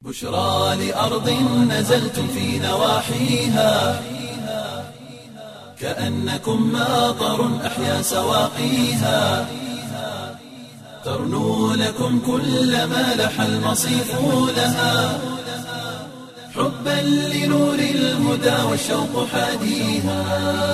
بشرى لأرض نزلتم في نواحيها كأنكم ماطر أحيا سواقيها ترنو لكم كل ما لح المصيف لها حبا لنور الهدى والشوق حاديها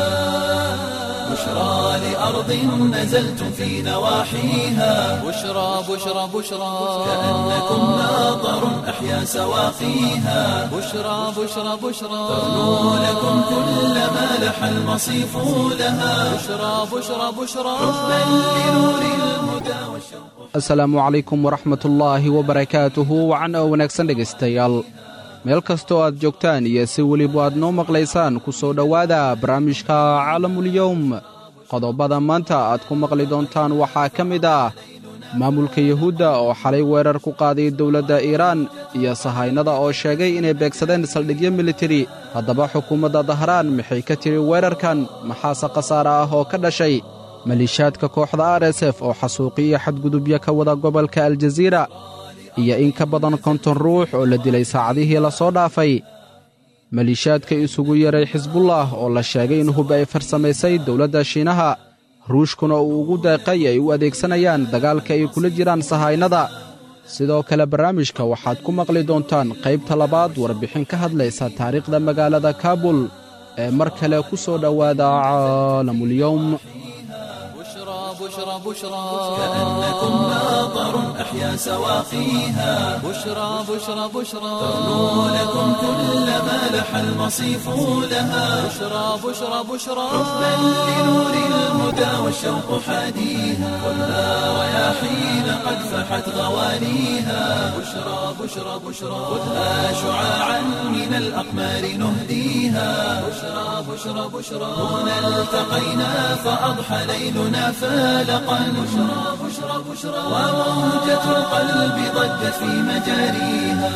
بشرى لأرض نزلتم في نواحيها بشرى بشرى بشرى كأنكم ماطر أحيا سواقيها بشرى بشرى بشرى ترنو لكم كل ما لح المصيف لها بشرى بشرى بشرى حبا لنور الهدى والشوق asalaamu calaykum waraxmatullaahi wabarakaatuhu wacan oo wanaagsan dhegaystayaal meel kastoo aad joogtaan iyo si weliba aad noo maqlaysaan ku soo dhowaada barnaamijka caalamulyowm qodobada maanta aad ku maqli doontaan waxaa ka mid ah maamulka yuhuudda oo xalay weerar ku qaaday dowladda iiraan iyo sahaynada oo sheegay inay beegsadeen saldhigyo militari haddaba xukuumadda dahraan maxay ka tiri weerarkan maxaase khasaare ah oo ka dhashay maliishaadka kooxda r s f oo xasuuqi iyo xadgudubyo ka wada gobolka aljaziira iyo in ka badan konton ruux oo la dilay saacadihii la soo dhaafay maliishaadka isugu yeray xisbullah oo la sheegay in hub ay farsamaysay dowladda shiinaha ruushkuna uu ugu deeqay ay u adeegsanayaan dagaalka ay kula jiraan sahaynada sidoo kale barnaamijka waxaad ku maqli doontaan qaybta labaad warbixin ka hadlaysa taariikhda magaalada kaabul ee mar kale ku soo dhowaada caalamulyowm بشرى بشرى بشرى كأنكم ماطر أحيا سواقيها بشرى بشرى بشرى ترنو لكم كل ما لح المصيف لها بشرى بشرى بشرى حبا لنور الهدى والشوق حاديها خذها رياحين قد فحت غوانيها بشرى بشرى بشرى خذها شعاعا من الأقمار نهديها بشرى بشرى بشرى هنا التقينا فأضحى ليلنا فالقا بشرى بشرى بشرى وموجة القلب ضجت في مجاريها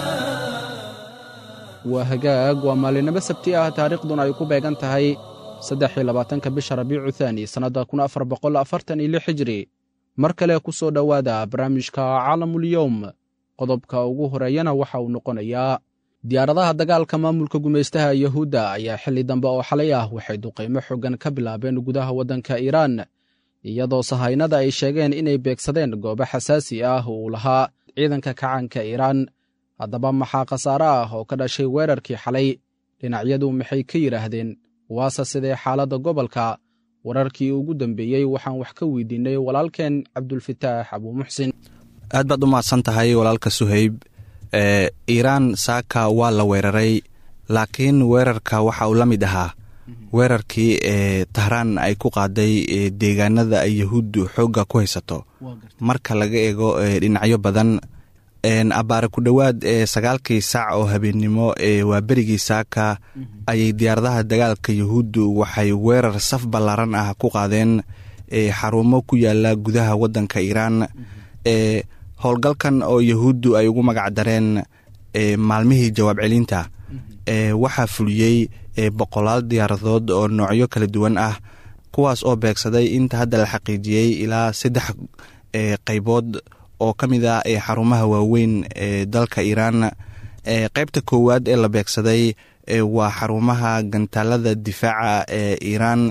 waa hagaag waa maalinimo sabti ah taariikhduna ay ku beegan tahay saddex iyo labaatanka bisha rabiicu thaani sannadda kun afar boqol afartan iyo lix hijri mar kale ku soo dhowaada barnaamijka caalamulyowm qodobka ugu horeeyana waxa uu noqonayaa diyaaradaha dagaalka maamulka gumaystaha yuhuudda ayaa xilli dambe oo xalay ah waxay duqaymo xoogan ka bilaabeen gudaha waddanka iiraan iyadoo sahaynada ay sheegeen inay beegsadeen goobo xasaasi ah uu lahaa ciidanka kacaanka iiraan haddaba maxaa khasaare ah oo ka dhashay weerarkii xalay dhinacyadu maxay ka yidhaahdeen waase sidee xaaladda gobolka wararkii ugu dambeeyey waxaan wax ka weydiinnay walaalkeen cabdulfataax abuumuxsin aad baad u mahadsan tahay walaalka suhayb ee iiraan saaka waa la weeraray laakiin weerarka waxa uu la mid ahaa weerarkii ee tahraan ay ku qaaday deegaanada ay yahuuddu xoogga ku haysato marka laga eego dhinacyo badan abaare ku dhowaad ee sagaalkii saac oo habeennimo ee waa berigii saaka ayay diyaaradaha dagaalka yahuuddu waxay weerar saf ballaaran ah ku qaadeen xarumo ku yaala gudaha waddanka iiraan ee howlgalkan oo yahuuddu ay ugu magac dareen maalmihii jawaab celinta waxaa fuliyey boqolaal diyaaradood oo noocyo kala duwan ah kuwaas oo beegsaday inta hadda la xaqiijiyey ilaa saddex qaybood oo ka mid ah xarumaha waaweyn ee dalka iiraan qeybta koowaad ee la beegsaday waa xarumaha gantaalada difaaca ee iiraan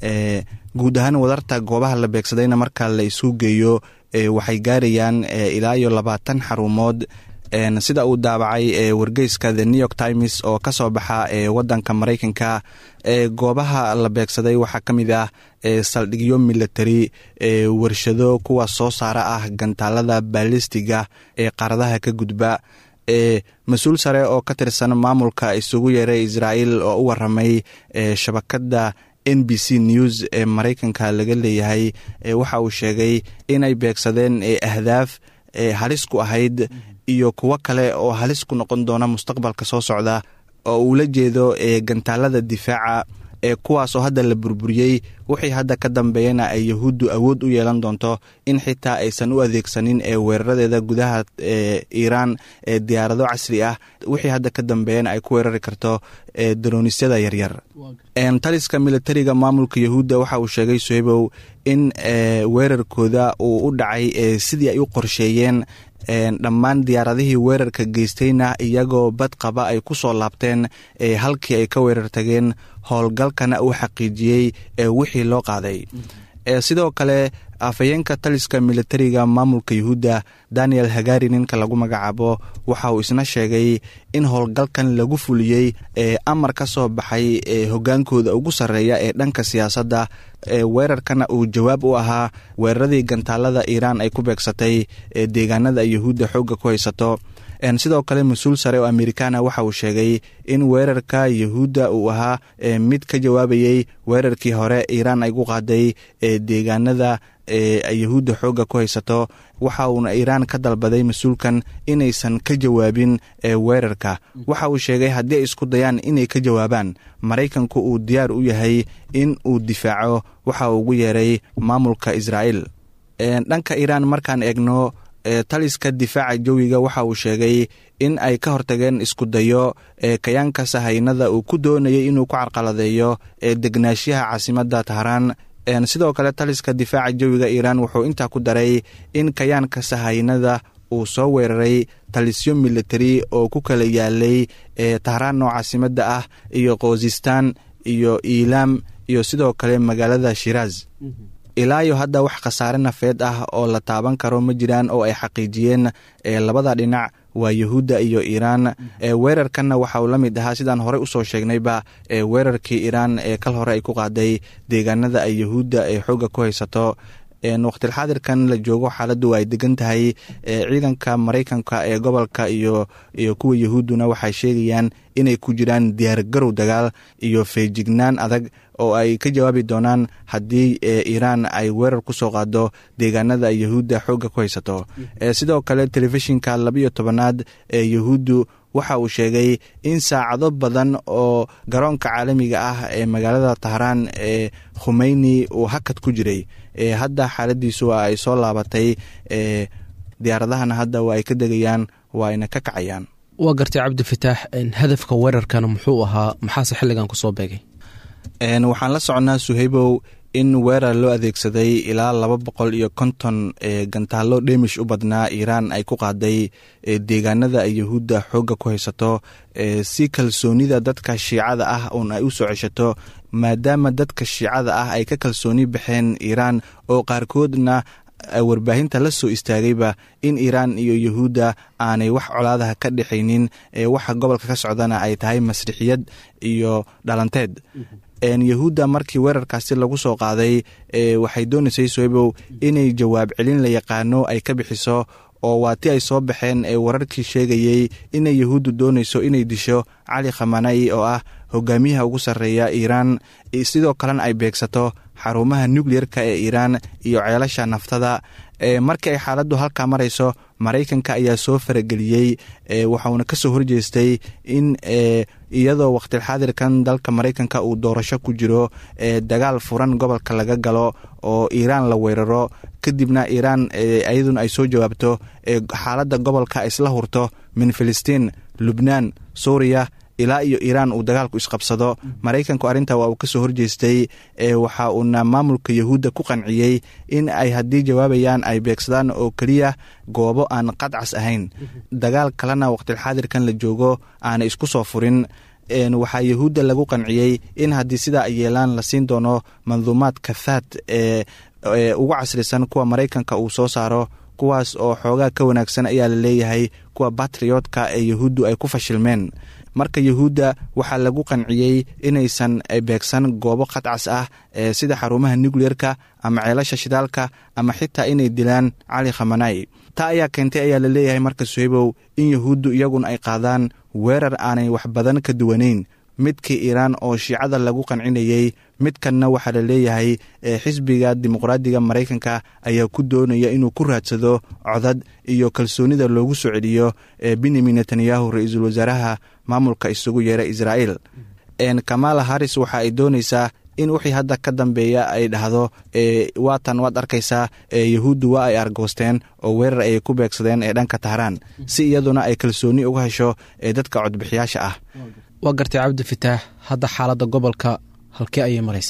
guud ahaan wadarta goobaha la beegsadayna marka la isu geeyo waxay gaarayaan ilaa iyo labaatan xarumood sida uu daabacay wargeyska the new york times oo ka soo baxa wadanka maraykanka goobaha la beegsaday waxaa ka mid ah saldhigyo military warshado kuwa soo saara ah gantaalada baalistiga ee qaaradaha ka gudba mas-uul sare oo ka tirsan maamulka isugu yeeray israa'iil oo u waramay shabakadda n b c news ee maraykanka laga leeyahay waxa uu sheegay inay beegsadeen ahdaaf halis ku ahayd iyo kuwo kale oo halis ku noqon doona mustaqbalka soo socda oo uu la jeedo gantaalada difaaca ee kuwaas oo hadda la burburiyey wixii hadda ka dambeeyana ay yahuuddu awood u yeelan doonto in xitaa aysan u adeegsanin ee weeraradeeda gudaha iiraan ee diyaarado casri ah wixii hadda ka dambeeyana ay ku weerari karto daronisyada yaryar taliska militariga maamulka yahuudda waxa uu sheegay sohebow in weerarkooda uu u dhacay sidii ay u qorsheeyeen dhammaan diyaaradihii weerarka geystayna iyagoo bad qaba ay ku soo laabteen halkii ay ka weerar tageen howlgalkana uu xaqiijiyey wixii loo qaaday sidoo kale afhayeenka taliska militariga maamulka yuhuudda daniel hagari ninka lagu magacaabo waxa uu isna sheegay in howlgalkan lagu fuliyey ee amar ka soo baxay ee hogaankooda ugu sarreeya ee dhanka siyaasadda weerarkana uu jawaab u ahaa weeraradii gantaalada iiraan ay ku beegsatay ee deegaanada yuhuudda xoogga ku haysato sidoo kale mas-uul sare oo amerikaana waxa uu sheegay in weerarka yuhuudda uu ahaa mid ka jawaabayey weerarkii hore iiraan ay ku qaaday ee deegaanada yuhuudda xoogga ku haysato waxa uuna iiraan ka dalbaday mas-uulkan inaysan ka jawaabin weerarka waxa uu sheegay haddii ay isku dayaan inay ka jawaabaan maraykanku uu diyaar u yahay in uu difaaco waxa uu ugu yeeray maamulka israa'iil dhanka iiraan markaan eegno taliska difaaca jawiga waxa uu sheegay in ay ka hortageen isku dayo ee kayaanka sahaynada uu ku doonayay inuu ku carqaladeeyo ee degnaashiyaha caasimadda tahraan sidoo kale taliska difaaca jawiga iiraan wuxuu intaa ku daray in kayaanka sahaynada uu soo weeraray talisyo militari oo ku kala yaalay ee tahraan oo caasimadda ah iyo koosistaan iyo iilaam iyo sidoo kale magaalada shiraaz ilaayo hadda wax khasaare nafeed ah oo la taaban karo ma jiraan oo ay xaqiijiyeen labada dhinac waa yuhuudda iyo iiraan weerarkanna waxa uu la mid ahaa sidaan horey usoo sheegnayba weerarkii iiraan ee kal hore ay ku qaaday deegaanada ay yuhuudda ee xoogga ku haysato waqtilxaadirkan la joogo xaaladdu ay degan tahay ciidanka maraykanka ee gobolka iyo iyo kuwa yuhuudduna waxay sheegayaan inay ku jiraan diyaargarow dagaal iyo feejignaan adag oo ay ka jawaabi doonaan haddii iiraan ay weerar ku soo qaado deegaanada ay yuhuudda xoogga ku haysato sidoo kale telefishinka labiyo tobanaad ee yuhuuddu waxa uu sheegay in saacado badan oo garoonka caalamiga ah ee magaalada tahraan ee khumeyni uu hakad ku jiray hadda xaaladiisu waa ay soo laabatay diyaaradahana hadda waa ay ka degayaan waa ayna ka kacayaan waa gartay cabdi fataax hadafka weerarkana muxuu ahaa maxaase xilligan kusoo beegay waxaan la soconnaa suhaybow in weerar loo adeegsaday ilaa laba boqol iyo konton gantaallo dhemish u badnaa iiraan ay ku qaaday deegaanada ay yuhuudda xoogga ku haysato si kalsoonida dadka shiicada ah uun ay u soo ceshato maadaama dadka shiicada ah ay ka kalsooni baxeen iiraan oo qaarkoodna warbaahinta la soo istaagayba in iiraan iyo yuhuudda aanay wax colaadaha ka dhexaynin waxa gobolka ka socdana ay tahay masrixiyad iyo dhalanteed yuhuudda markii weerarkaasi lagu soo qaaday waxay doonaysay soebow inay jawaab celin la yaqaano ay ka bixiso oo waa ti ay soo baxeen ee wararkii sheegayey inay yuhuuddu doonayso inay disho cali khamanai oo ah hogaamiyaha ugu sarreeya iiraan sidoo kalena ay beegsato xarumaha nukliyerka ee iiraan iyo ceelasha naftada markii ay xaaladdu halkaa marayso maraykanka ayaa soo farageliyey waxauna ka soo horjeestay in iyadoo waqtilxaadirkan dalka maraykanka uu doorasho ku jiro dagaal furan gobolka laga galo oo iiraan la weeraro kadibna iiraan iyaduna ay soo jawaabto xaaladda gobolka isla hurto min filistiin lubnaan suuriya ilaa iyo iiraan uu dagaalku isqabsado maraykanku arrinta waa uu ka soo horjeestay waxa uuna maamulka yuhuudda ku qanciyey in ay haddii jawaabayaan ay beegsadaan oo keliya goobo aan qadcas ahayn dagaal kalena waqtilxaadirkan la joogo aanay isku soo furin waxaa yuhuudda lagu qanciyey in haddii sidaa ay yeelaan la siin doono manduumaad kathaad ee ugu casrisan kuwa maraykanka uu soo saaro kuwaas oo xoogaa ka wanaagsan ayaa la leeyahay kuwa batriotka ee yuhuuddu ay ku fashilmeen marka yuhuudda waxaa lagu qanciyey inaysan beegsan goobo qadcas ah sida xarumaha nukliyerka ama ceelasha shidaalka ama xitaa inay dilaan cali khamanai taa ayaa keentay ayaa la leeyahay marka suhaybow in yuhuuddu iyaguna ay qaadaan weerar aanay wax badan ka duwanayn midkii iiraan oo shiicada lagu qancinayey midkanna waxaa la leeyahay xisbiga dimuqraadiga maraykanka ayaa ku doonaya inuu ku raadsado codad iyo kalsoonida loogu soo celiyo benyamin netanyahu ra-iisul wasaaraha maamulka isugu yeera israa'iil kamala haris waxa ay doonaysaa in wixii hadda ka dambeeya ay dhahdo waatan waad arkaysaa yuhuuddu waa ay argoosteen oo weerar ayay ku beegsadeen ee dhanka tahraan si iyaduna ay kalsooni uga hesho ee dadka codbixiyaasha ah waa gartay cabdi fataax hadda xaaladda gobolka halkee ayay maraysaa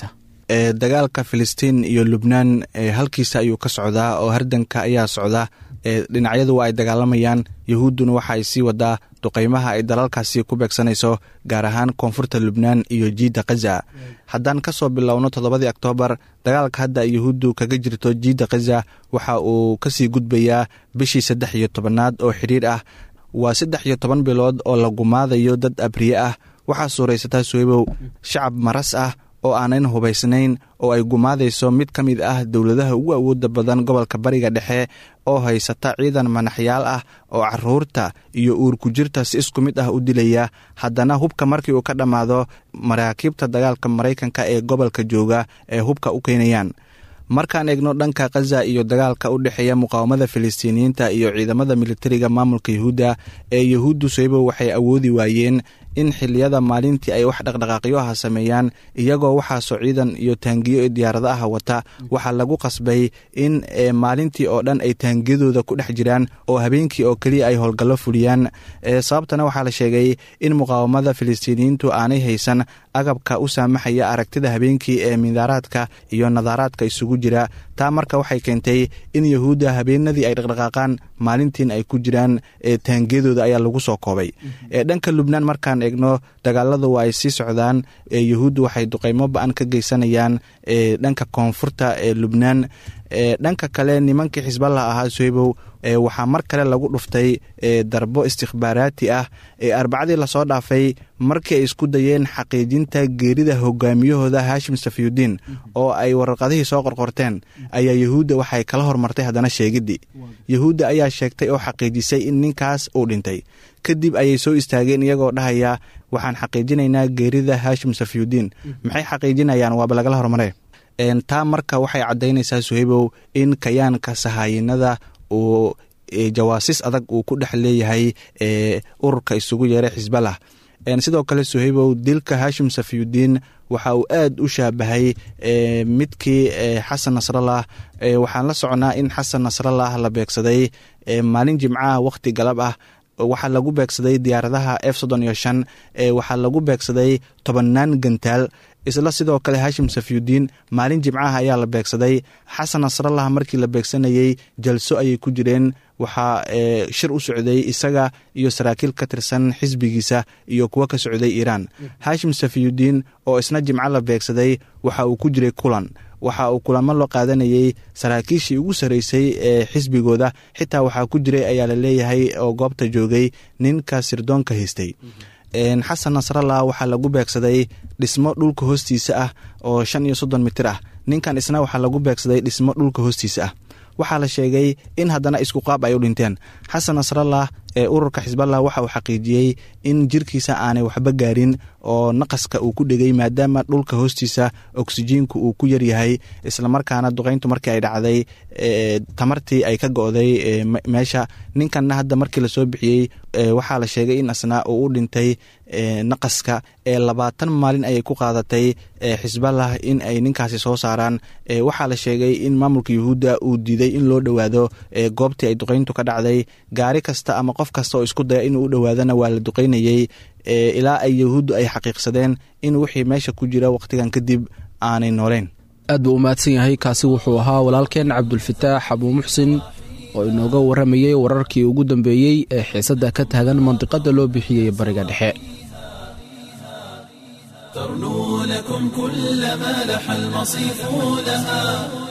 ee dagaalka filistiin iyo lubnaan halkiisa ayuu ka socdaa oo hardanka ayaa socda dhinacyadu waa ay dagaalamayaan yahuudduna waxa ay sii wadaa duqeymaha ay dalalkaasi ku beegsanayso gaar ahaan koonfurta lubnaan iyo jiidda khaza haddaan ka soo bilowno toddobadii oktoobar dagaalka hadda yahuuddu kaga jirto jiidda khaza waxa uu kasii gudbayaa bishii saddex iyo tobanaad oo xidhiir ah waa saddex iyo toban bilood oo la gumaadayo dad abriye ah waxaa suuraysataa suhaybow shacab maras ah oo aanan hubaysnayn oo ay gumaadayso mid ka mid ah dowladaha ugu awooda badan gobolka bariga dhexe oo haysata ciidan manaxyaal ah oo caruurta iyo uurku jirta si isku mid ah u dilaya haddana hubka markii uu ka dhammaado maraakiibta dagaalka maraykanka ee gobolka jooga ee hubka u keenayaan markaan eegno dhanka khaza iyo dagaalka u dhexeeya muqaawamada filistiiniyiinta iyo ciidamada militariga maamulka yahuudda ee yahuuddu soybo waxay awoodi waayeen in xiliyada maalintii ay wax dhaqdhaqaaqyo ah sameeyaan iyagoo waxaasoo ciidan iyo taangiyo ee diyaarada ah wata waxaa lagu qasbay in maalintii oo dhan ay taangiyadooda ku dhex jiraan oo habeenkii oo keliya ay howlgallo fuliyaan sababtana waxaa la sheegay in muqaawamada filistiiniyiintu aanay haysan agabka u saamaxaya aragtida habeenkii ee midaaraadka iyo nadaaraadka isugu jira taa marka waxay keentay in yahuudda habeenadii ay dhaqdhaqaaqaan maalintiin ay ku jiraan taangiyadooda ayaa lagu soo koobay dhanka lubnaan markaan eegno dagaaladu waa ay sii socdaan yahuuddu waxay duqeymo ba-an ka geysanayaan dhanka koonfurta ee lubnaan dhanka kale nimankii xisballah ahaa soybow waxaa mar kale lagu dhuftay darbo istikhbaaraati ah ee arbacadii lasoo dhaafay markii ay isku dayeen xaqiijinta geerida hogaamiyahooda haashim safiyudiin oo ay warqadihii soo qorqorteen ayaa yahuudda waxay kala hormartay haddana sheegidii yahuudda ayaa sheegtay oo xaqiijisay in ninkaas uu dhintay kadib ayay soo istaageen iyagoo dhahaya waxaan xaqiijinaynaa geerida haashim safiyudiin maxay xaqiijinayaan waaba lagala hormare taa marka waxay caddaynaysaa suhaybow in kayaanka sahaayinada uu jawaasis adag uu ku dhex leeyahay ururka isugu yeeray xisbalah sidoo kale suhaybow dilka haashim safiyudiin waxa uu aad u shaabahay midkii xasan nasrallah waxaan la socnaa in xasan nasrallah la beegsaday maalin jimcaha wakhti galab ah waxaa lagu beegsaday diyaaradaha f soddon iyo shan waxaa lagu beegsaday tobannaan gantaal isla sidoo kale haashim safiyudiin maalin jimcaha ayaa la beegsaday xasan nasrallah markii la beegsanayey jalso ayay ku jireen waxaa shir u socday isaga iyo saraakiil ka tirsan xisbigiisa iyo kuwo ka socday iiraan haashim safiyudiin oo isna jimco la beegsaday waxa uu ku jiray kulan waxa uu kulamo loo qaadanayey saraakiishii ugu sarreysay ee xisbigooda xitaa waxaa ku jiray ayaa la leeyahay oo goobta joogay ninka sirdoonka haystay xasan nasrallah waxaa lagu beegsaday dhismo dhulka hoostiisa ah oo shan iyo soddon mitir ah ninkan isna waxaa lagu beegsaday dhismo dhulka hoostiisa ah waxaa la sheegay in haddana isku qaab ay u dhinteen xasan nasrallah ee ururka xisballah waxa uu xaqiijiyey in jirkiisa aanay waxba gaarin oo naqaska uu ku dhegay maadaama dhulka hoostiisa oksijiinku uu ku yaryahay islamarkaana duqeyntu markii ay dhacday tamartii ay ka go-day meesha ninkanna hadda markii lasoo bixiyey waxaa la sheegay in asnaa uu u dhintay naqaska ee labaatan maalin ayay ku qaadatay xisballah in ay ninkaasi soo saaraan waxaa la sheegay in maamulka yuhuudda uu diiday in loo dhowaado goobtii ay duqeyntu ka dhacday gaari kasta ama qof kasta oo isku daya inuu u dhowaadana waa la duqeynayey ilaa ay yahuuddu ay xaqiiqsadeen in wixii meesha ku jira wakhtigan kadib aanay nooleyn aad buu u mahadsan yahay kaasi wuxuu ahaa walaalkeen cabdulfataax abuu muxsin oo inooga warramayey wararkii ugu dambeeyey ee xiisadda ka taagan mandiqadda loo bixiyey bariga dhexe ترنو لكم كل ما لح المصيف لها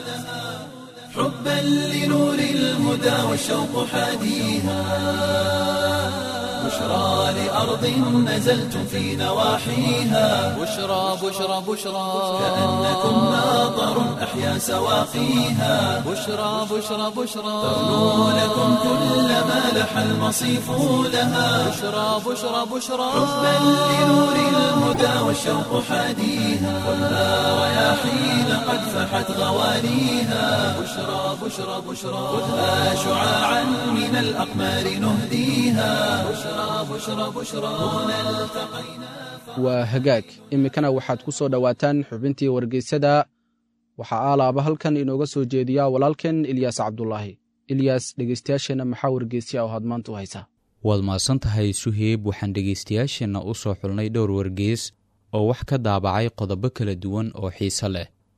حبا لنور الهدى والشوق حاديها بشرى لأرض نزلتم في نواحيها بشرى بشرى بشرى كأنكم ناظر أحيا سواقيها بشرى بشرى بشرى ترنو لكم كل ما لح المصيف لها بشرى بشرى بشرى حبا لنور الهدى والشوق حاديها ولا رياحين قد فحت غوانيها بشرى بشرى بشرى خذها شعاعا من الأقمار نهديها بشرى بشرى بشرى هنا التقينا waa hagaag iminkana waxaad ku soo dhowaataan xubintii wargeysada waxaa aalaaba halkan inooga soo jeediyaa walaalkeen ilyaas cabdulaahi ilyaas dhegeystayaasheenna maxaa wargeysya oo had maanta u haysaa waad mahadsan tahay suheeb waxaan dhegaystayaasheenna u soo xulnay dhowr wargeys oo wax ka daabacay qodobo kala duwan oo xiise leh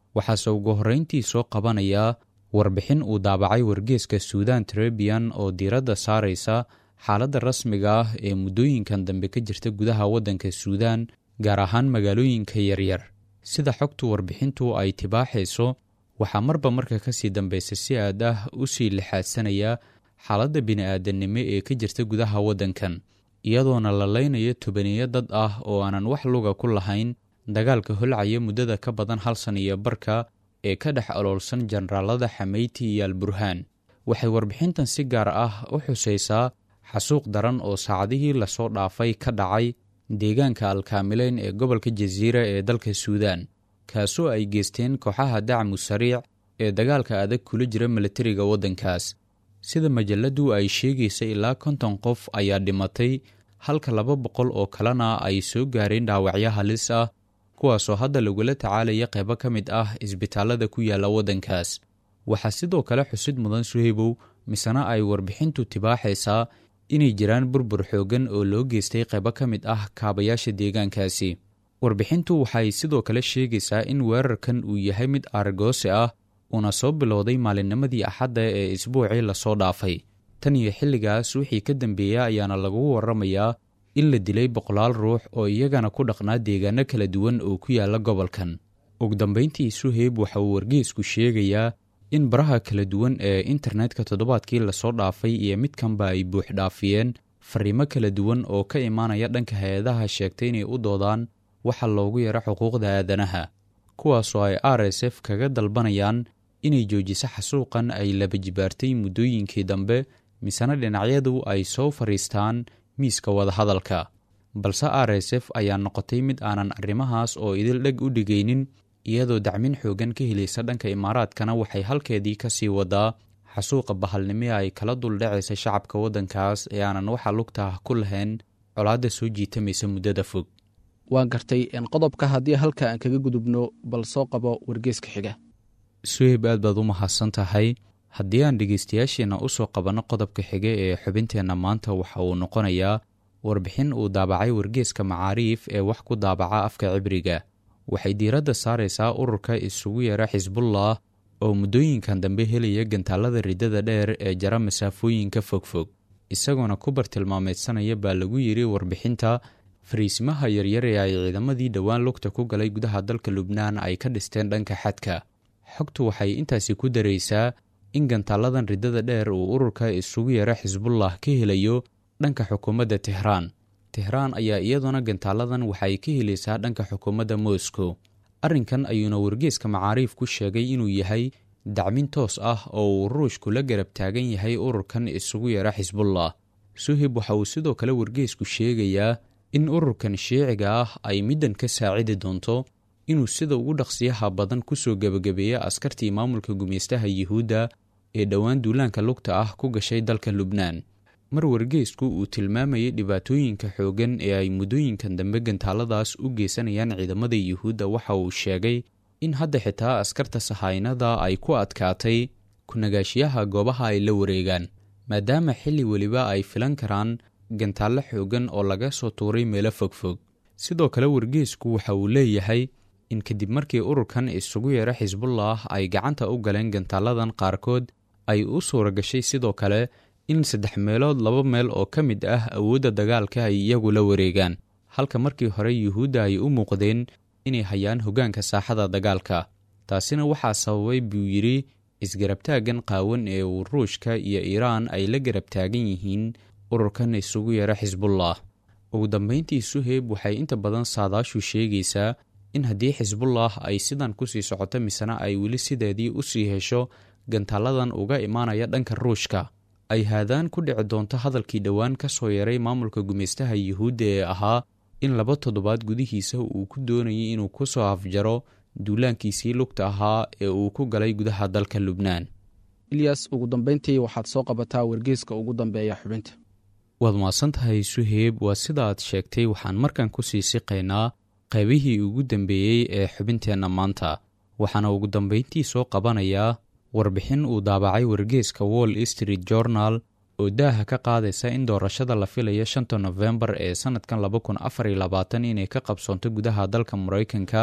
waxaase ugu horrayntii soo qabanayaa warbixin uu daabacay wargeeska suudan trebian oo diiradda saaraysa xaaladda rasmiga ah ee muddooyinkan dambe ka jirta gudaha waddanka suudan gaar ahaan magaalooyinka yaryar sida xogtu warbixintu ay tibaaxayso waxaa marba marka ka sii dambaysa si aad ah u sii lixaadsanaya xaaladda bini'aadannimo ee ka jirta gudaha waddankan iyadoona la laynayo tobaniyo dad ah oo aanan wax luga ku lahayn dagaalka holcaya muddada ka badan hal san iyo barka ee ka dhex oloolsan jenaraalada xameyti iyo alburhaan waxay warbixintan si gaar ah u xusaysaa xasuuq daran oo saacadihii lasoo dhaafay ka dhacay deegaanka alkaamileyn ee gobolka jasiira ee dalka suudan kaasoo ay geysteen kooxaha dacmu sariic ee dagaalka adag kula jira milatariga waddankaas sida majalladdu ay sheegaysa ilaa konton qof ayaa dhimatay halka laba boqol oo kalena ay soo gaareen dhaawacyo halis ah kuwaasoo hadda lagula tacaalaya qaybo ka mid ah isbitaallada ku yaalla waddankaas waxaa sidoo kale xusid mudan suhaybow misena ay warbixintu tibaaxaysaa inay jiraan burbur xooggan oo loo geystay qaybo ka mid ah kaabayaasha deegaankaasi warbixintu waxay sidoo kale sheegaysaa in weerarkan uu yahay mid aargoose ah uuna soo bilowday maalinnimadii axadda ee isbuucii lasoo dhaafay tan iyo xilligaas wixii ka dambeeya ayaana lagu warramayaa in la dilay boqolaal ruux oo iyagana ku dhaqnaa deegaano kala duwan oo ku yaalla gobolkan ugu dambayntii suheyb waxa uu wargeesku sheegayaa in baraha kala duwan ee internetka toddobaadkii lasoo dhaafay iyo midkanba ay buux dhaafiyeen fariimo kala duwan oo ka imaanaya dhanka hay-adaha sheegtay inay u doodaan waxa loogu yaro xuquuqda aadanaha kuwaasoo ay r s f kaga dalbanayaan inay joojiso xasuuqan ay laba jibaartay muddooyinkii dambe misena dhinacyadu ay soo fadhiistaan miiska wadahadalka balse r s f ayaa noqotay mid aanan arrimahaas oo idil dheg u dhigaynin iyadoo dacmin xoogan ka helaysa dhanka imaaraadkana waxay halkeedii ka sii wadaa xasuuqa bahalnimo ay kala duldhacaysa shacabka waddankaas ee aanan waxa lugtaah ku lahayn colaadda soo jiitamaysa muddada fog waan gartay qodobka haddii halka aan kaga gudubno bal soo qabo wargeeska xiga suheyb aad baad u mahadsan tahay haddii aan dhegaystayaasheenna u soo qabanno qodobka xiga ee xubinteenna maanta waxa uu noqonayaa warbixin uu daabacay wargeeska macaariif ee wax ku daabaca afka cibriga waxay diiradda saaraysaa ururka isugu yara xisbullah oo muddooyinkan dambe helaya gantaallada riddada dheer ee jara masaafooyinka fogfog isagoona ku bartilmaameedsanaya baa lagu yidhi warbixinta fariisimaha yaryar ee ay ciidamadii dhowaan lugta ku galay gudaha dalka lubnaan ay ka dhisteen dhanka xadka xogtu waxay intaasi ku daraysaa in gantaalladan riddada dheer uu ururka isugu yara xisbullah ka helayo dhanka xukuumadda tehraan tehraan ayaa iyaduna gantaalladan waxay ka helaysaa dhanka xukuumadda moscow arrinkan ayuuna wargeeska macaariif ku sheegay inuu yahay dacmin toos ah oo uu ruushku la garab taagan yahay ururkan isugu yara xisbullah suhib waxa uu sidoo kale wargeesku sheegayaa in ururkan shiiciga ah ay middan ka saacidi doonto inuu sida ugu dhaqsiyaha badan ku soo gebagabeeya askartii maamulka gumaystaha yuhuudda ee dhowaan duulaanka lugta ah ku gashay dalka lubnaan mar wargeysku uu tilmaamayay dhibaatooyinka xooggan ee ay muddooyinkan dambe gantaaladaas u geysanayaan ciidamada yuhuudda waxa uu sheegay in hadda xitaa askarta sahaynada ay ku adkaatay ku-nagaashiyaha goobaha ay la wareegaan maadaama xilli weliba ay filan karaan gantaallo xooggan oo laga soo tuuray meelo fogfog sidoo kale wargeysku waxa uu leeyahay in kadib markii ururkan isugu yeera xisbullah ay gacanta u galeen gantaaladan qaarkood ay u suura gashay sidoo kale in saddex meelood laba meel oo ka mid ah awoodda dagaalka ay iyagu la wareegaan halka markii hore yuhuudda ay u muuqdeen inay hayaan hoggaanka saaxada dagaalka taasina waxaa sababay buu yidhi isgarabtaaggan qaawan ee uu ruushka iyo iiraan ay la garab taagan yihiin ururkan isugu yeera xisbullah ugu dambayntii suheyb waxay inta badan saadaashu sheegaysaa in haddii xisbullah ay sidan kusii socoto misena ay weli sideedii u sii hesho gantaaladan uga imaanaya dhanka ruushka ay haadaan ku dhici doonto hadalkii dhowaan ka soo yaray maamulka gumaystaha yuhuudda ee ahaa in laba toddobaad gudihiisa uu ku doonayay inuu ku soo afjaro duulaankiisii lugta ahaa ee uu ku galay gudaha dalka lubnaan ilyas ugu dambayntii waxaad soo qabataa wargeeska ugu dambeeya xubinta waad mahadsan tahay suheyb waa sida aad sheegtay waxaan markan ku sii siqaynaa qaybihii ugu dambeeyey ee xubinteenna maanta waxaana ugu dambayntii soo qabanayaa warbixin uu daabacay wargeeska wall street journal oo daaha ka qaadaysa in doorashada la filayo shanta nofembar ee sannadkan laba kun afar iyo labaatan inay ka qabsoonto gudaha dalka maraykanka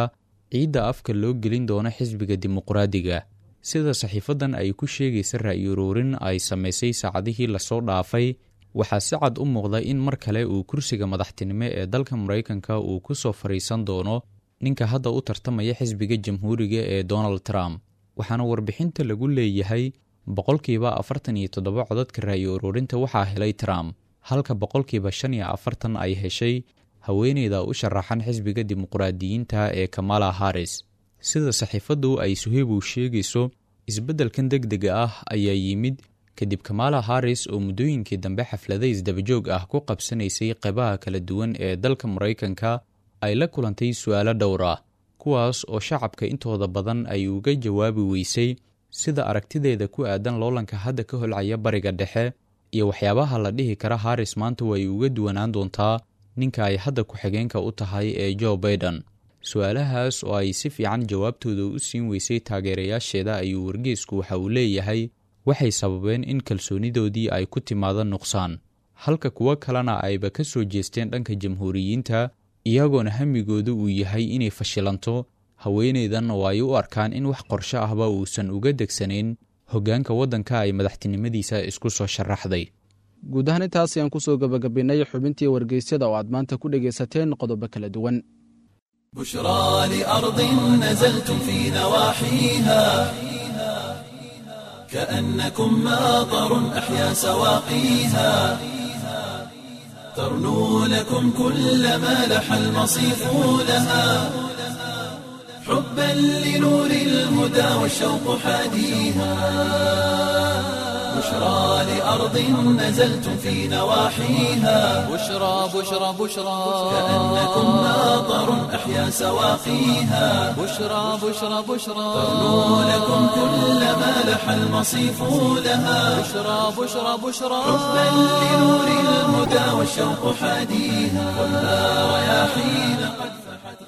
ciidda afka loo gelin doono xisbiga dimuqraadiga sida saxiifadan ay ku sheegaysa ra'yi uruurin ay samaysay saacadihii lasoo dhaafay waxaa si cad u muuqda in mar kale uu kursiga madaxtinimo ee dalka maraykanka uu ku soo fadhiisan doono ninka hadda u tartamaya xisbiga jamhuuriga ee donald trump waxaana warbixinta lagu leeyahay boqolkiiba afartan iyo toddoba codadka ra'yi uruurinta waxaa helay trump halka boqolkiiba shan iyo afartan ay heshay haweeneyda u sharaxan xisbiga dimuqraadiyiinta ee kamala harris sida saxiifaddu ay suheybow sheegayso isbeddelkan deg dega ah ayaa yimid kadib kamala harris oo muddooyinkii dambe xaflada isdabajoog ah ku qabsanaysay qeybaha kala duwan ee dalka maraykanka ay la kulantay su'aalo dhowr ah kuwaas oo shacabka intooda badan ay uga jawaabi weysay sida aragtideeda ku aadan loolanka hadda ka holcaya bariga dhexe iyo waxyaabaha la dhihi kara harris maanta way uga duwanaan doontaa ninka ay hadda ku-xigeenka u tahay ee joe baiden su-aalahaas oo ay si fiican jawaabtooda u siin weysay taageerayaasheeda ayuu wargeysku waxa uu leeyahay waxay sababeen in kalsoonidoodii ay ku timaado nuqsaan halka kuwo kalena ayba ka soo jeesteen dhanka jamhuuriyiinta iyagoona hamigooda uu yahay inay fashilanto haweeneydan oo ay u arkaan in wax qorsho ahba uusan uga degsanayn hoggaanka waddanka ay madaxtinimadiisa isku soo sharaxday guud ahaan intaas ayaan kusoo gebagabinnay xubintii wargeysyada oo aad maanta ku dhegaysateen qodobo kala duwan بشرى لأرض نزلتم في نواحيها كأنكم ماطر أحيا سواقيها ترنو لكم كل ما لح المصيف لها حبا لنور الهدى والشوق حاديها بشرى لأرض نزلتم في نواحيها بشرى بشرى بشرى كأنكم ماطر أحيا سواقيها بشرى بشرى بشرى ترنو لكم كل ما لح المصيف لها بشرى بشرى بشرى حبا لنور الهدى والشوق حاديها خذها رياحين قد فحت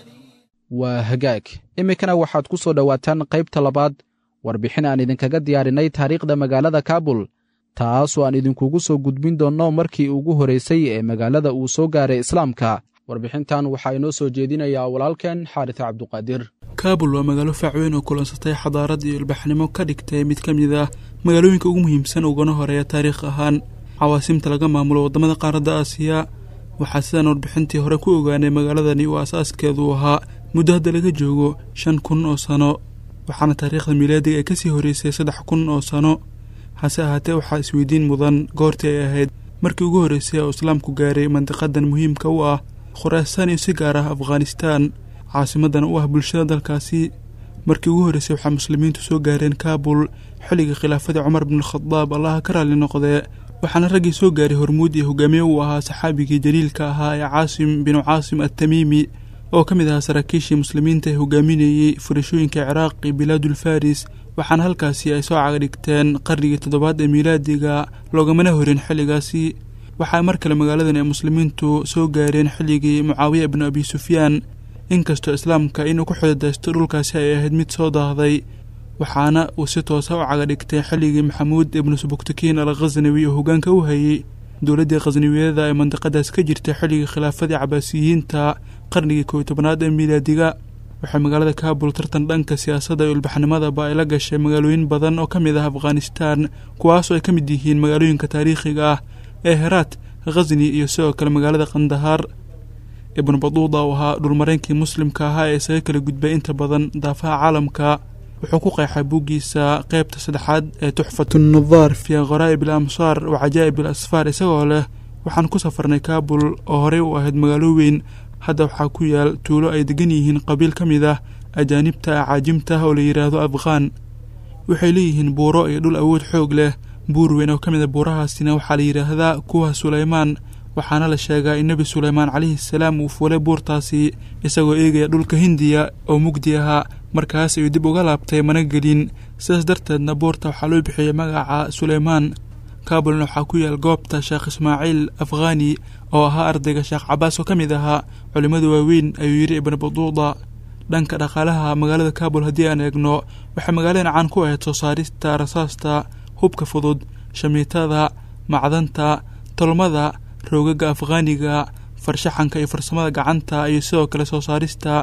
waa hagaag iminkana waxaad ku soo dhowaataan qaybta labaad warbixin aan idinkaga diyaarinay taariikhda magaalada kaabul taasoo aan idinkugu soo gudbin doonno markii ugu horraysay ee magaalada uu soo gaaray islaamka warbixintan waxaa inoo soo jeedinayaa walaalkeen xaaris cabduqaadir kaabul waa magaalo faacweyn oo kulansatay xadaarad iyo ilbaxnimo ka dhigtay mid ka mid ah magaalooyinka ugu muhiimsan ugana horeeya taariikh ahaan cawaasimta laga maamulo waddamada qaaradda aasiya waxaa sidaan warbixintii hore ku ogaanay magaaladani uu asaaskeedu ahaa muddo hadda laga joogo shan kun oo sano waxaana taariikhda miilaadiga ay kasii horreysay saddex kun oo sano hase ahaatee waxaa isweydiin mudan goortii ay ahayd markii ugu horreysay oo islaamku gaaray mandiqadan muhiimka u ah khuraasaan iyo si gaar ah afghanistaan caasimadana u ah bulshada dalkaasi markii ugu horreysay waxaa muslimiintu soo gaareen kaabul xilligii khilaafadii cumar bnualkhadaab allaha ka raalli noqdee waxaana raggii soo gaaray hormuud iyo hogaamiye uu ahaa saxaabigii jaliilka ahaa ee caasim binu caasim attamiimi oo ka mid ahaa saraakiishii muslimiinta ee hogaaminayey furashooyinka ciraaq iyo bilaadulfaris waxaana halkaasi ay soo cagadhigteen qarnigii toddobaad ee miilaadiga loogamana horin xilligaasi waxaa mar kale magaaladan ay muslimiintu soo gaareen xilligii mucaawiya ibnu abi sufyaan inkastoo islaamka inuu ku xididaysto dhulkaasi ay ahayd mid soo daahday waxaana uu si toosa u cagadhigtay xilligii maxamuud ibnu subuktakiin al khasnawi oo hoggaanka u hayey dowladdii khasnawiyada ee mandiqadaas ka jirtay xilligii khilaafadii cabaasiyiinta qarnigii kow tobanaad ee miilaadiga waxay magaalada kaabul tartan dhanka siyaasadda iyo ilbaxnimadaba ay la gashay magaalooyin badan oo ka mid ah afghanistaan kuwaasoo ay ka mid yihiin magaalooyinka taariikhiga ah ee heraat khasni iyo sidoo kale magaalada kandahaar ibnu baduuda oo ahaa dhulmareynkii muslimka ahaa ee isaga kala gudbay inta badan daafaha caalamka wuxuu ku qeexay buuggiisa qeybta saddexaad ee tuxfatu nadaar fii kharaa'ib al amsaar wa cajaa'ib al asfaar isagoo leh waxaan ku safarnay kaabul oo horey u ahayd magaalo weyn hadda waxaa ku yaal tuulo ay degan yihiin qabiil ka mid ah ajaanibta acaajimta oo la yidhaahdo afghaan waxay leeyihiin buuro iyo dhul awood xoog leh buur weyn oo ka mid a buurahaasina waxaa la yidhaahdaa kuwa suleymaan waxaana la sheegaa in nebi suleymaan calayhi salaam uu fuulay buurtaasi isagoo eegaya dhulka hindiya oo mugdi ahaa markaas ayuu dib uga laabtay mana gelin sidaas darteedna buurta waxaa loo bixiyey magaca suleymaan kaabulna waxaa ku yaal goobta sheekh ismaaciil afghani oo ahaa ardayga sheekh cabaas oo ka mid ahaa culimmada waaweyn ayuu yidhi ibnu baduuda dhanka dhaqaalaha magaalada kaabul haddii aan eegno waxay magaaladan caan ku ahayd soo saarista rasaasta hubka fudud shamiitada macdanta tolmada roogaga afghaaniga farshaxanka iyo farsamada gacanta iyo sidoo kale soo saarista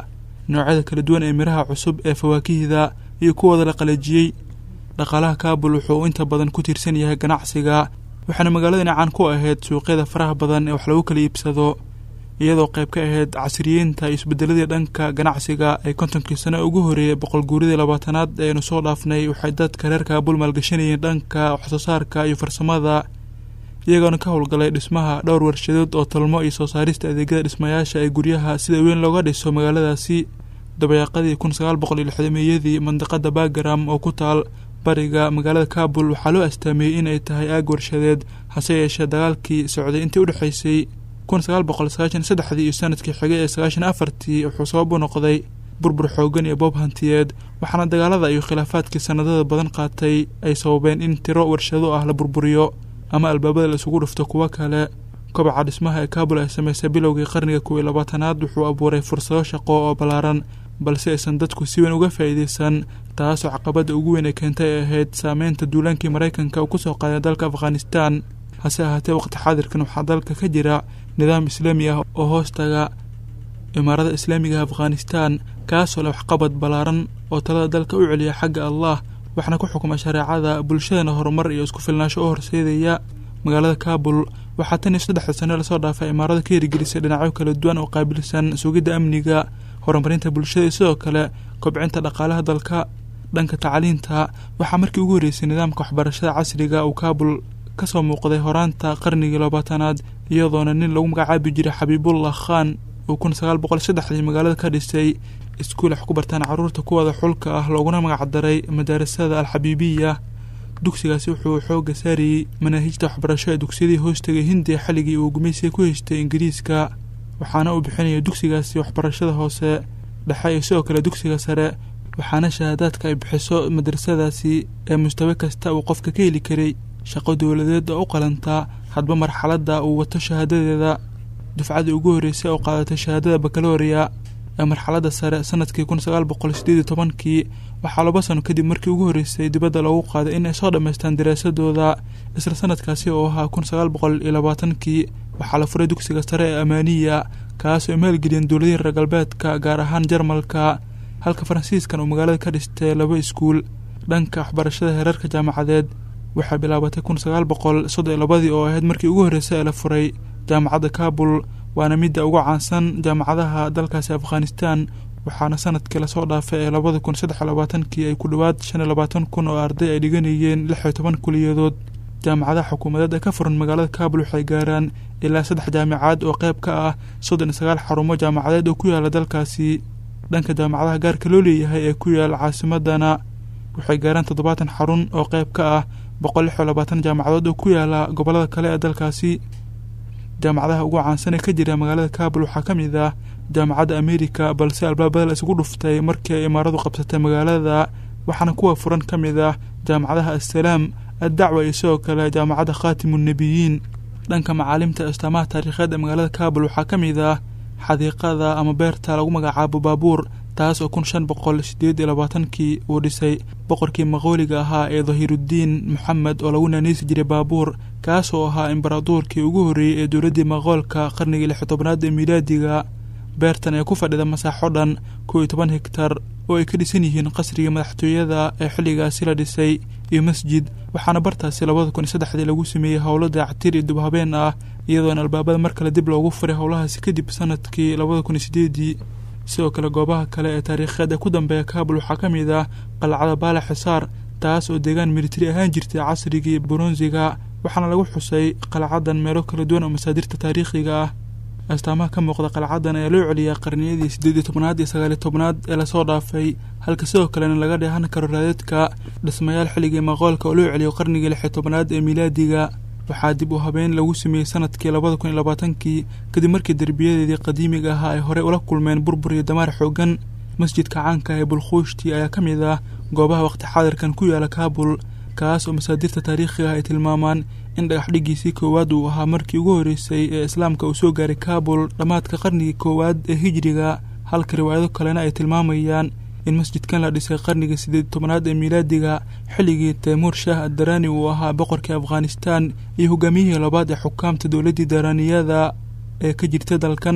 noocyada kala duwan ee miraha cusub ee fawaakihda iyo kuwooda la qalajiyey dhaqaalaha kaabul wuxuu inta badan ku tiirsan yahay ganacsiga waxaana magaaladani caan ku ahayd suuqyada faraha badan ee wax lagu kala iibsado iyadoo qayb ka ahayd casriyiinta iyo isbedeladii dhanka ganacsiga ee kontonkii sano ugu horeeyay boqol guuridii labaatanaad eeaynu soo dhaafnay waxay dadka reer kaabul maalgashanayeen dhanka waxsoo saarka iyo farsamada iyagoona ka howlgalay dhismaha dhowr warshadood oo talmo iyo soo saarista adeegyada dhismayaasha ee guryaha sida weyn looga dhiso magaaladaasi dabayaaqadii kun sagaal boqol iyo lixdameeyadii mandiqada bagaram oo ku taal bariga magaalada kaabul waxaa loo astaameeyey in ay tahay aag warshadeed hase yeeshee dagaalkii socday intii udhexaysay kun sagaal boqol sagaashan saddexdii iyo sanadkii xigay ee sagaashan afartii wuxuu sabab u noqday burbur xoogan iyo boob hantiyeed waxaana dagaalada iyo khilaafaadkii sanadada badan qaatay ay sababeen in tiro warshado ah la burburiyo ama albaabada la isugu dhufto kuwo kale kobaca dhismaha ee kaabul ay samaysay bilowgii qarniga kow iyo labaatanaad wuxuu abuuray fursado shaqo oo ballaaran balse aysan dadku si weyn uga faa'iideysan taasoo caqabadda ugu weyn ee keentay ay ahayd saameynta duulaankii maraykanka uu kusoo qaaday dalka afghanistan hase ahaatee waqti xaadirkan waxaa dalka ka jira nidaam islaami ah oo hoostaga imaarada islaamiga afghanistan kaasoo leh waxqabad ballaaran oo talada dalka u celiya xagga allah waxaana ku xukuma shareecada bulshadana horumar iyo isku filnaasho u horseedaya magaalada kaabul waxaa tan iyo saddexda sano lasoo dhaafay imaarada ka hirgelisay dhinacyo kala duwan oo qaabilsan sugidda amniga horumarinta bulshada iyo sidoo kale kobcinta dhaqaalaha dalka dhanka tacliinta waxaa markii ugu horreysay nidaamka waxbarashada casriga uu kaabul kasoo muuqday horaanta qarnigii labaatanaad iyadoona nin lagu magacaabi jiray xabiibullah khan uu kun sagaal boqol saddexdii magaalada ka dhisay iskuul wax ku bartaan carruurta kuwada xulka ah looguna magacdaray madarasada alxabiibiya dugsigaasi wuxuu xooga saarayey manaahijta waxbarasho ee dugsiyadii hoostagay hindiya xilligii uu gumaysiga ku haystay ingiriiska waxaana uu bixinaya dugsigaasi waxbarashada hoose dhexe iyo sidoo kale dugsiga sare waxaana shahaadaadka ay bixiso madrasadaasi ee mustawe kasta uu qofka ka heli karay shaqo dowladeed oo u qalantaa hadba marxaladda uu wato shahaadadeeda dufcadii ugu horreysay oo qaadatay shahaadada bakaloria ee marxaladda sare sanadkii kun sagaal boqol sideed iyo tobankii waxaa laba sano kadib markii ugu horreysay dibadda loogu qaaday in ay soo dhammaystaan daraasadooda isla sanadkaasi oo ahaa kun sagaal boqol iyo labaatankii waxaa la furay dugsiga sare ee amaaniya kaas oo maalgeliyeen dowladihii reer galbeedka gaar ahaan jarmalka halka faransiiskan uu magaalada ka dhistay laba iskuul dhanka waxbarashada heerarka jaamacadeed waxay bilaabatay kun sagaal boqol soddon iyo labadii oo ahayd markii ugu horreysay ee la furay jaamacadda kaabul waana midda ugu caansan jaamacadaha dalkaasi afghanistan waxaana sanadkii lasoo dhaafay ee labada kun saddex iyo labaatankii ay ku dhowaad shan iyo labaatan kun oo arday ay dhiganayeen lix iyo toban kuliyadood jaamacadaha xukuumadeed ee ka furan magaalada kaabul waxay gaaraan ilaa saddex jaamicaad oo qayb ka ah soddon iyo sagaal xarumo jaamacadeed oo ku yaala dalkaasi dhanka jaamacadaha gaarka loo leeyahay ee ku yaala caasimadana waxay gaaraan toddobaatan xarun oo qayb ka ah boqol lix iyo labaatan jaamacadood oo ku yaala gobollada kale ee dalkaasi jaamacadaha ugu caansan ee ka jira magaalada kaabul waxaa ka mid ah jaamacadda amerika balse albaabada la isugu dhuftay markii ay imaaradu qabsatay magaalada waxaana kuwa furan ka mid ah jaamacadaha assalaam addacwa iyo sidoo kale jaamacadda khaatimunnebiyiin dhanka macaalimta astaamaha taariikheed ee magaalada kaabul waxaa ka mid ah xadiiqada ama beerta lagu magacaabo baabuur taas oo kun shan boqol sideed iyo labaatankii uu dhisay boqorkii maqooliga ahaa ee dahiiruddiin moxamed oo lagu naaniisi jiray baabuur kaas oo ahaa imbaraduurkii ugu horreeyey ee dowladdii maqoolka qarnigii lix tobnaad ee miilaadiga beertan ee ku fadhida masaaxo dhan kow iyo toban hegtar oo ay ka dhisan yihiin qasrigii madaxtooyada ee xilligaasi la dhisay iyo masjid waxaana bartaasi labada kun iyo saddexdii lagu sameeyey howlo dayactir iyo dubhabeen ah iyadoona albaabada mar kale dib loogu furay howlahaasi kadib sanadkii labada kun iyo sideedii sidoo kale goobaha kale ee taariikheed ee ku dambeeya kaabul waxaa ka mid ah qalcada baale xisaar taas oo deegaan militari ahaan jirtay casrigii buronsiga waxaana lagu xusay qalcadan meelo kala duwan oo masaadirta taariikhiga ah astaamaha ka muuqda qalcadan ayaa loo celiyaa qarniyadii siddeed iyo tobnaad iyo sagaaliyo tobnaad ee lasoo dhaafay halka sidoo kalena laga dheehan karo raadadka dhismayaal xilligii maqoolka oo loo celiyo qarnigii lix iyo tobnaad ee miilaadiga waxaa dib u habeen lagu sameeyey sanadkii labada kun iyo labaatankii kadib markii derbiyadeedii qadiimiga ahaa ay horey ula kulmeen burbur iyo damaar xoogan masjidka caanka ee bulkhuushti ayaa ka mid ah goobaha waqti xaadirkan ku yaala kaabul kaas oo masaadirta taariikhiga ah ay tilmaamaan in dhagax dhigiisii koowaad uu ahaa markii ugu horreysay ee islaamka uu soo gaaray kaabul dhammaadka qarnigii koowaad ee hijiriga halka riwaayado kalena ay tilmaamayaan in masjidkan la dhisay qarnigii siddeed tobnaad ee miilaadiga xilligii taymuur shaah addaraani uu ahaa boqorkii afghanistan iyo hogaamiyihii labaad ee xukaamta dowladdii daraaniyada ee ka jirta dalkan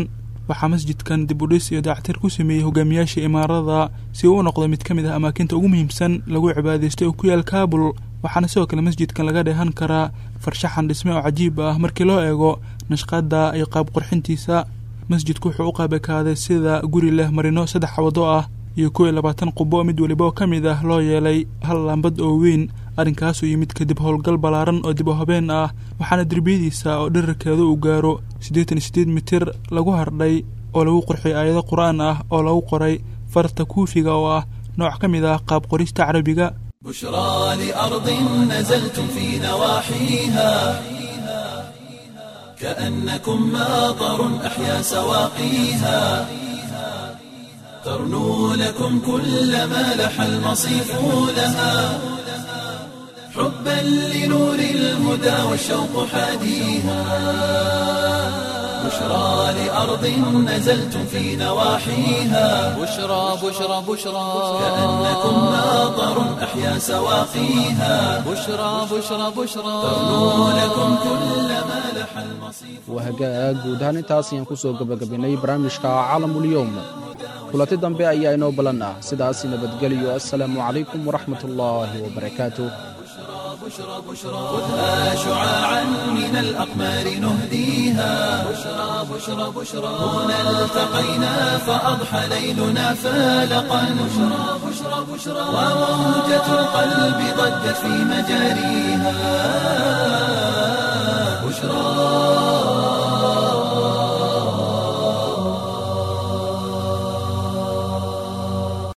waxaa masjidkan dib udhis iyo dactir ku sameeyey hogaamiyaasha imaarada si uu u noqdo mid ka mid ah amaakinta ugu muhiimsan lagu cibaadaystay oo ku yaal kaabul waxaana sidoo kale masjidkan laga dheehan karaa farshaxan dhisme oo cajiib ah markii loo eego nashqada iyo qaab qurxintiisa masjidku wuxuu u qaabekaaday sida guri leh marino saddex wado ah iyo kow iyo labaatan qubo mid weliba oo ka mid ah loo yeelay hal laambad oo weyn arrinkaasuu yimid kadib howlgal ballaaran oo dib u habeen ah waxaana derbiyadiisa oo dherarkeedu uu gaaro siddeetan iyo siddeed mitir lagu hardhay oo lagu qurxiyay aayado qur-aan ah oo lagu qoray farta kuufiga oo ah nooc ka mid ah qaab qorista carabiga بشرى لأرض نزلتم في نواحيها كأنكم ماطر أحيا سواقيها ترنو لكم كل ما لح المصيف لها حبا لنور الهدى والشوق حاديها بشرى لأرض نزلتم في نواحيها بشرى بشرى بشرى كأنكم ماطر أحيا سواقيها بشرى بشرى بشرى ترنو لكم كل ما لح المصيف waa hagaag guud ahaan intaas ayaan ku soo gebagabaynay barnaamijka caalamulyoom kulanti dambe ayaa inoo ballan ah sidaas nabadgeliyo assalaamu calaykum waraxmat ullaahi wabarakaatuh خذها شعاعا من الأقمار نهديها بشرى بشرى بشرى هنا التقينا فأضحى ليلنا فالقا بشرى بشرى بشرى وموجة القلب ضجت في مجاريها